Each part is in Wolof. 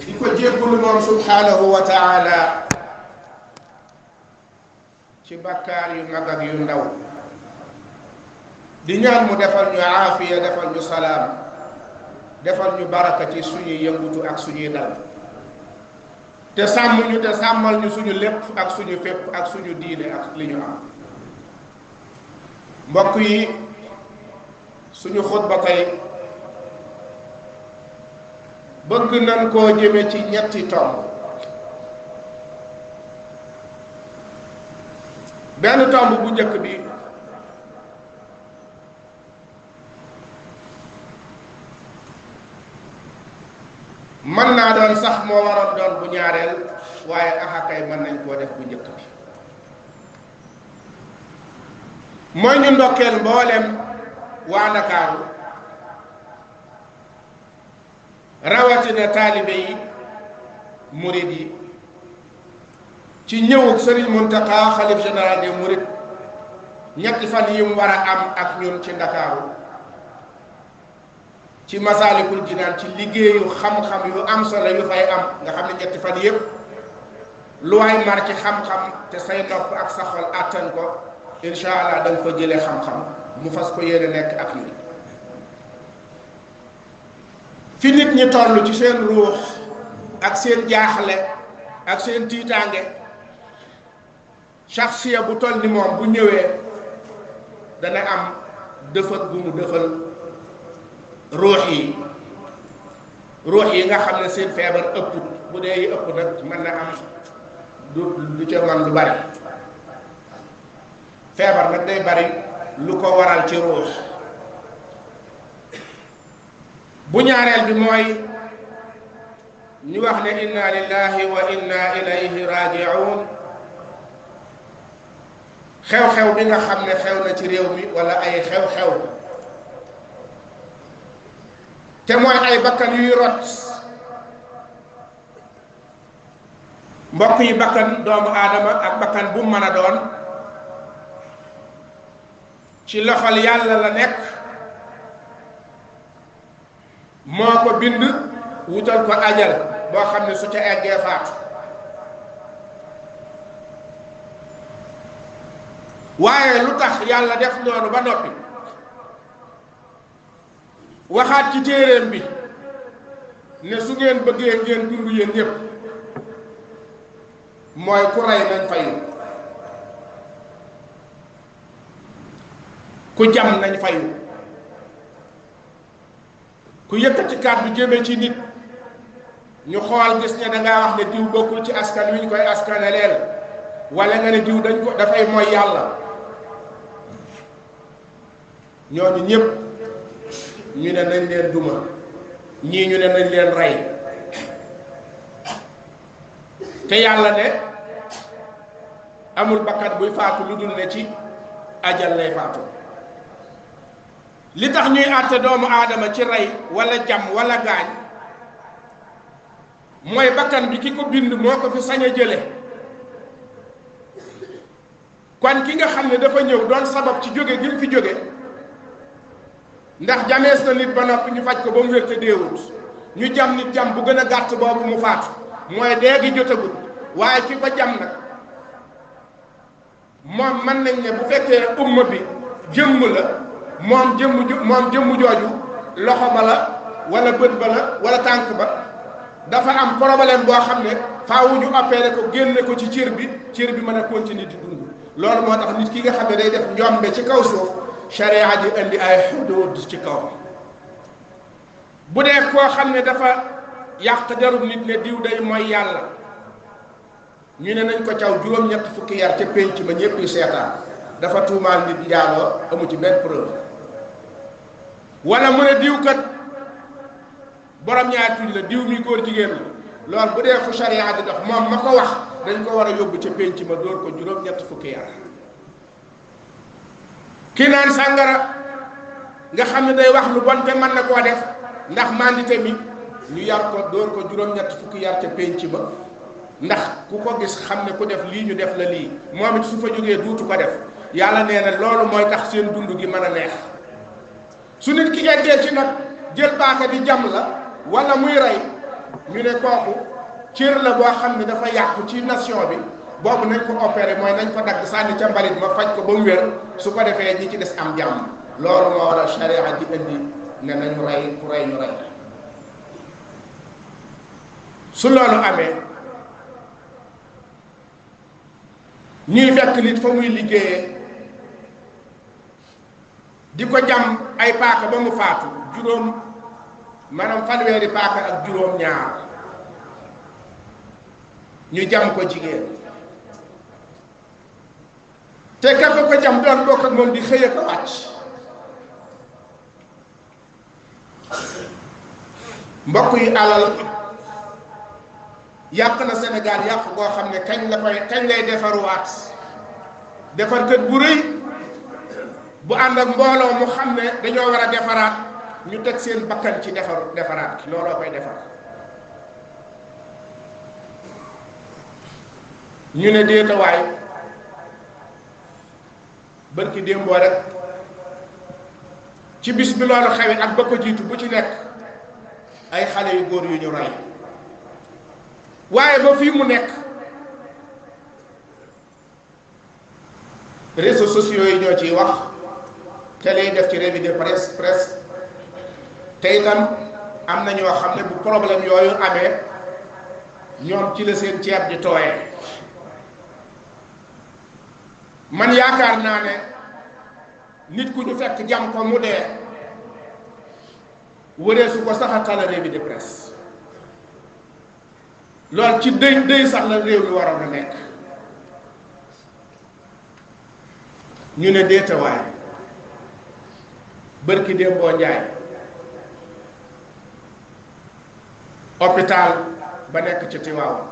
di ko jéggulu moom subhanahu wa taala ci bakkaar yu mag ak yu ndaw di ñaan mu defal ñu aafiya defal ñu salaam defal ñu baraka ci suñuy yëngutu ak suñuy dal te sàmm ñu te sàmmal ñu suñu lépp ak suñu fépp ak suñu diine ak li ñu am mbokk yi suñu xutba tey bëgg nañ koo jëme ci ñetti tomb benn tomb bu njëkk bi mën naa doon sax moo waroon doon bu ñaareel waaye axakay mën nañ koo def bu njëkk bi mooy ñu ndokkeel mboolem waa Ndakaaru rawatina taalibe yi murid yi ci ñëwug Serigne Mountakha xalif général des Mourides ñetti fan yi mu war a am ak ñun ci Ndakaaru ci Masaalikul Jinaan ci liggéeyu xam-xam yu am solo yu fay am nga xam ne ñetti fan yépp lu waay mar ci xam-xam te say nopp ak sa xol àttan ko incha allah da nga ko jëlee xam-xam mu fas ko yéene nekk ak ñun fi nit ñi toll ci seen ruux ak seen jaaxle ak seen tiitaange shaxsiya bu toll ni moom bu ñëwee dana am dëfat bu mu dëfal ruux yi ruux yi nga xam ne seen feebar ëpp bu dee yi ëpp nag mën na am du du ca man lu bari feebar nag day bari lu ko waral ci ruux bu ñaareel bi mooy ñu wax ne inna lillahi wa inna ilayhi raji'un xew-xew bi nga xam ne xew na ci réew mi wala ay xew-xew te mooy ay bakkan yuy rot mbokk yi bakkan doomu aadama ak bakkan bu mën a doon ci loxol yàlla la nekk moo ko bind wutal ko ajal boo xam ne su ca eggee faatu waaye lu tax yàlla def noonu ba noppi waxaat ci téeréem bi ne su ngeen bëggee ngeen dund yéen ñépp mooy ku rey nañ fayu ku jam nañ fayu ku yëkkati kàddu jëme ci nit ñu xool gis ne dangaa wax ne diw bokkul ci askan wi ñu koy askanaleel wala nga ne diw dañ ko dafay mooy yàlla ñooñu ñëpp ñu ne nañ leen duma ñii ñu ne nañ leen rey te yàlla ne amul bakkat buy faatu lu dul ne ci ajal lay faatu li tax ñuy àtte doomu aadama ci rey wala jam wala gaañ mooy bakkan bi ki ko bind moo ko fi sañ a jële kon ki nga xam ne dafa ñëw doon sabab ci jóge gi mu fi jóge ndax jamees na nit ba noppi ñu faj ko ba mu wér te deewut ñu jam nit jam bu gën a gàtt boobu mu faatu mooy dee gi jotagut waaye ki ko jam nag moom mën nañ ne bu fekkee umma bi jëmm la moom jëmm ju moom jëmm jooju loxo ba la wala bët ba la wala tànk ba dafa am problème boo xam ne faawu ñu opéré ko génne ko ci cër bi cër bi mën a continuer di dund loolu moo tax nit ki nga xam ne day def njombe ci kaw suuf sharia ji indi ay xuduud ci kaw bu dee koo xam ne dafa yàq derub nit ne diw day mooy yàlla ñu ne nañ ko caw juróom-ñett fukki yar ca pénc ma ñëpp yu seetaan dafa tuumaal nit njaaloo amu ci benn preuve wala mu ne diw kat borom ñaari tuñ la diw mi góor jigéen la loolu bu dee fu sharia di dox moom ma ko wax dañ ko war a yóbbu ca pénc ma dóor ko juróom-ñett fukki yar ki naan sàngara nga xam ne day wax lu bon te mën na koo def ndax mandité mi ñu yar ko dóor ko juróom-ñett fukki yar ca pénc ba ndax ku ko gis xam ne ku def lii ñu def la lii moom it su fa jógee duutu ko def yàlla nee na loolu mooy tax seen dund gi mën a neex su nit ki eggee ci nag jël paaka di jam la wala muy rey ñu ne kooku cër la boo xam ne dafa yàqu ci nation bi boobu nañ ko opéré mooy nañ ko dagg sànni ca mbalit ma faj ko ba mu wér su ko defee ñi ci des am jàmm loolu moo war a sharia di indi ne nañu rey ku rey ñu rey su loolu amee ñuy fekk nit fa muy liggéeyee di ko jam ay paaka ba mu faatu juróom maanaam fanweeri paaka ak juróom ñaar ñu jam ko jigéen te ka ko ko jam doon bokk ak moom di xëy ko wàcc mbokk yi alal yàq na Sénégal yàq goo xam ne kañ la koy kañ lay defaruwaat defar kët bu rëy bu ànd ak mbooloo mu xam ne dañoo war a defaraat ñu teg seen bakkan ci defar defaraat ki looloo koy defar ñu ne déetawaay bërki démboo rek ci bis bi loolu xewi ak ba ko jiitu bu ci nekk ay xale yu góor yu ñu rey waaye ba fii mu nekk réseaux sociaux yi ñoo ciy wax télé yi def ci revue de presse presse te itam am na ñoo xam ne bu problème yooyu amee ñoom ci la seen ceeb di tooyee man yaakaar naa ne nit ku ñu fekk jam ko mu dee wëree su ko sax a tala revue de presse loolu ci dëy dëy sax la réew mi waroon a nekk ñu ne déetawaay bërki démboo njaay hôpital ba nekk ci Tiwaawan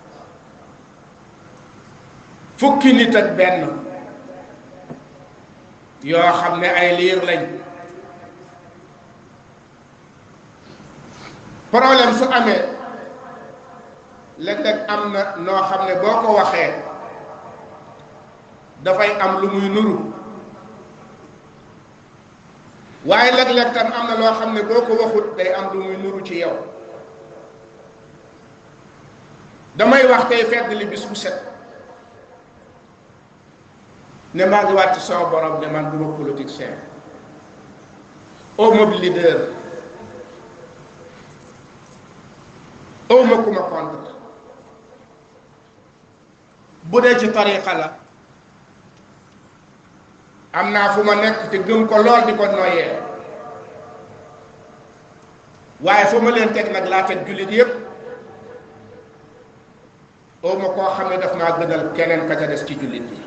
fukki nit ak benn yoo xam ne ay liir lañ problème su amee léeg-léeg am na noo xam ne boo ko waxee dafay am lu muy nuru waaye léeg-léeg tam am na loo xam ne boo ko waxut day am lu muy nuru ci yow damay wax tey fedd li bis bu set ne maa ngi wàcc sama borom ne man duma politicien awma leader awma ku ma contre bu dee ci tariqa la am naa fu ma nekk te gëm ko lool di ko noyyee waaye fu ma leen teg nag laa teg jullit yépp awma koo xam ne daf maa gënal keneen ka ca des ci jullit yi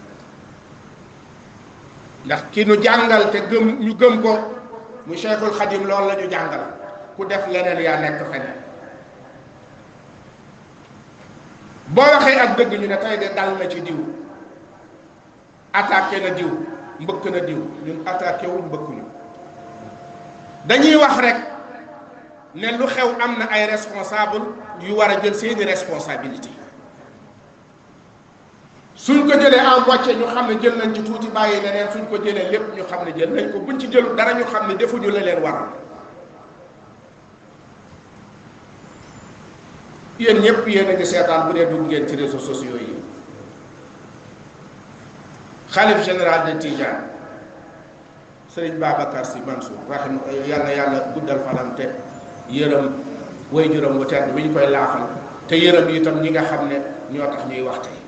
ndax ki nu jàngal te gëm ñu gëm ko mu Cheikhul Khadim loolu la ñu jàngal ku def leneen yaa nekk feneen boo waxee ak dëgg ñu ne tey de dal na ci diw attaqué na diw mbëkk na diw ñun attaqué wuñ mbëkkuñu dañuy wax rek ne lu xew am na ay responsable yu war a jël seeni responsabilité suñ ko jëlee en moitié ñu xam ne jël nañ ci tuuti bàyyi leneen suñ ko jëlee lépp ñu xam ne jël nañ ko buñ ci jëlu dara ñu xam ne defuñu la leen waral yéen ñëpp yéen a ngi seetaan bu dee dugg ngeen ci réseaux sociaux yi xalif général de Tidiane sëriñ Babacar Sy Mansour rahim yàlla yàlla guddal fanam te yërëm way juróom wu tedd bi ñu koy laafal te yërëm itam ñi nga xam ne ñoo tax ñuy wax tey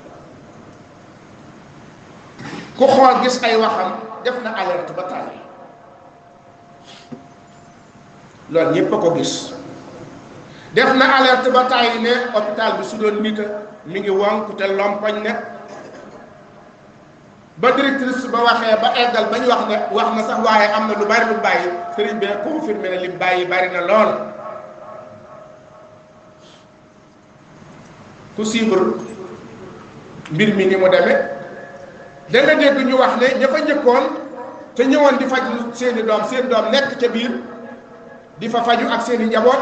ku xool gis ay waxam def na alerte ba tàyyi loolu ñépp a ko gis def na alerte ba tàyyi ne hôpital bi su doon nit mi ngi wonk te lompoñ ne ba directrice ba waxee ba eggal ba ñu wax ne wax na sax waaye am na lu bari lu bàyyi sëriñ bi confirmé ne li bàyyi bari na lool ku suivre mbir mi ni mu demee da nga dégg ñu wax ne ña fa njëkkoon te ñëwoon di faj seeni doom seen doom nekk ca biir di fa faju ak seeni njaboot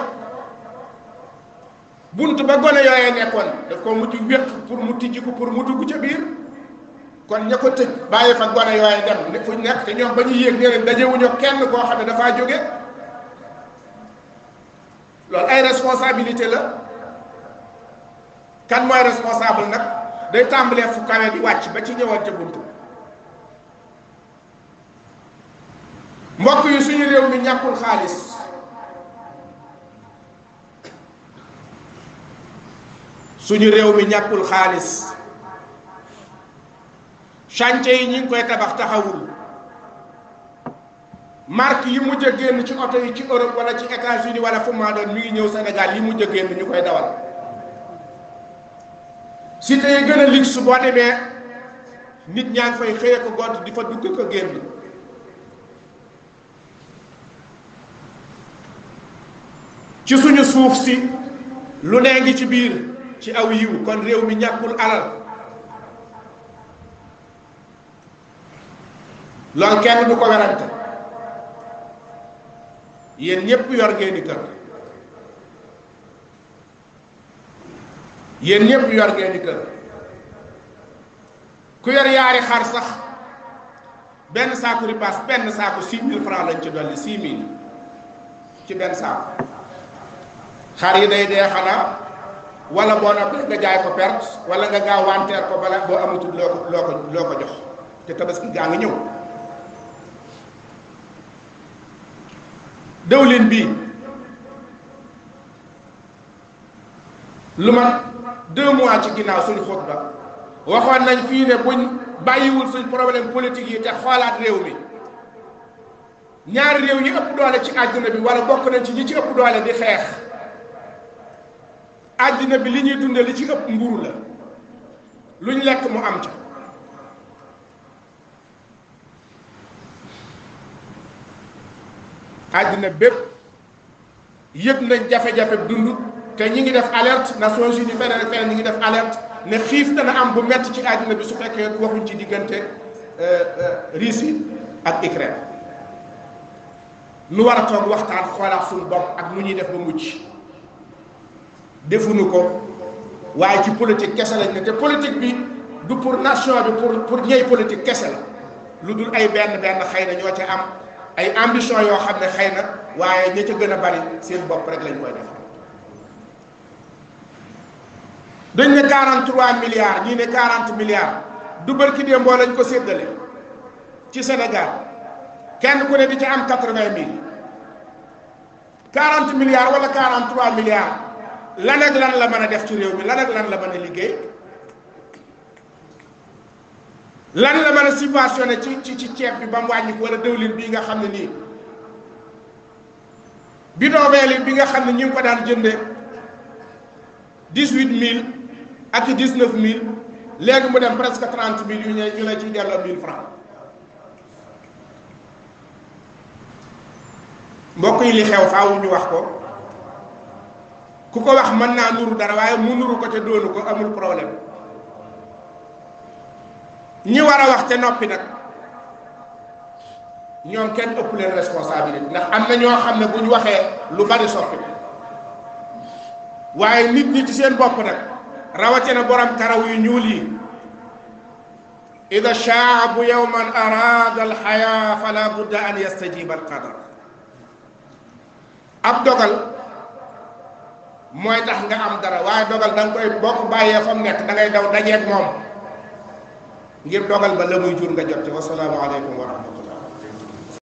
bunt ba gone yooyee nekkoon daf ko mujj wéq pour mu tijji ko pour mu dugg ca biir kon ña ko tëj bàyyi fa gone yooyee dem ne fu nekk te ñoom ba ñu yéeg nee leen dajewuñu kenn koo xam ne dafaa jóge loolu ay responsabilité la kan mooy responsable nag day tàmbalee fu kawe di wàcc ba ci ñëwante buntu mbokk yi suñu réew mi ñàkkul xaalis suñu réew mi ñàkkul xaalis chantier yi ñi ngi koy tabax taxawul marque yi mujj a génn ci oto yi ci Europe wala ci États-Unis wala fu maa doon mi ngi ñëw Sénégal yi mujj a génn ñu koy dawal cité yi gën a luxe boo demee nit ñaa ngi fay xëye ko gont di fa dugg ko génn ci suñu suuf si lu nee ngi ci biir ci aw yiw kon réew mi ñàkkul alal loolu kenn du ko werante yéen ñépp yor ngeeni kër yéen ñépp yor ngeeni kër ku yor yaari xar sax benn saaku ripaas benn saaku six mille francs lañ ci dolli six mille ci benn saaku xar yi day dee xanaa wala boo noppee nga jaay ko perte wala nga gaaw wanteer ko bala boo amatul loo ko loo ko loo ko jox te tabaski gaa ngi ñëw dëwlin bii lu mat deux mois ci ginnaaw suñ xutba waxoon nañ fii ne buñ bàyyiwul suñ problème politique yi te xoolaat réew mi ñaari réew yi ëpp doole ci àdduna bi wala bokk nañ ci ñi ci ëpp doole di xeex àddina bi li ñuy dunde li ci ëpp mburu la luñ lekk mu am ca àddina bépp yëg nañ jafe-jafe dund te ñi ngi def alerte Nations Unies feneen ak feneen ñi ngi def alerte ne xiif dana am bu metti ci àddina bi su fekkee waxuñ ci diggante Russie ak Ukraine nu war a toog waxtaan xoolaat suñu bopp ak nu ñuy def ba mucc defuñu ko waaye ci politique kese lañ ne te politique bi du pour nation bi pour pour ñey politique kese la lu dul ay benn benn xëy na ñoo ca am ay ambition yoo xam ne xëy na waaye ña ca gën a bari seen bopp rek lañ koy def dañ ne 43 milliards ñii ne 40 milliards du barki démboo lañ ko séddale ci Sénégal kenn ku ne di ca am 80 mille 40 milliards wala 43 milliards lan ak lan la mën a def ci réew mi lan ak lan la mën a liggéey lan la mën a subventionné ci ci ci ceeb bi ba mu wàññi ko wala dëwlin bii nga xam ne nii bidon vingt bi nga xam ne ñu ngi ko daan jënde dix-huit mille ak dix-neuf mille léegi mu dem presque trente mille yu ñu ñu la ciy delloo mille francs mbokk yi li xew faaw ñu wax ko ku ko wax mën naa nuru dara waaye mu nuru ko te doonu ko amul problème ñi war a wax te noppi nag ñoom kenn ëpp leen responsabilité ndax am na ñoo xam ne bu ñu waxee lu bari soppi waaye nit ñi ci seen bopp nag rawatina borom karaw yu ñuul yi ida shaabu yowman arada alxaya fala budda an yastajiba alqadar ab dogal mooy tax nga am dara waaye dogal da nga koy bokk bàyyee fa mu nekk da ngay daw dajeeg moom ngir dogal ba la muy jur nga jot ci wasalaamu aleykum wa rahmatullah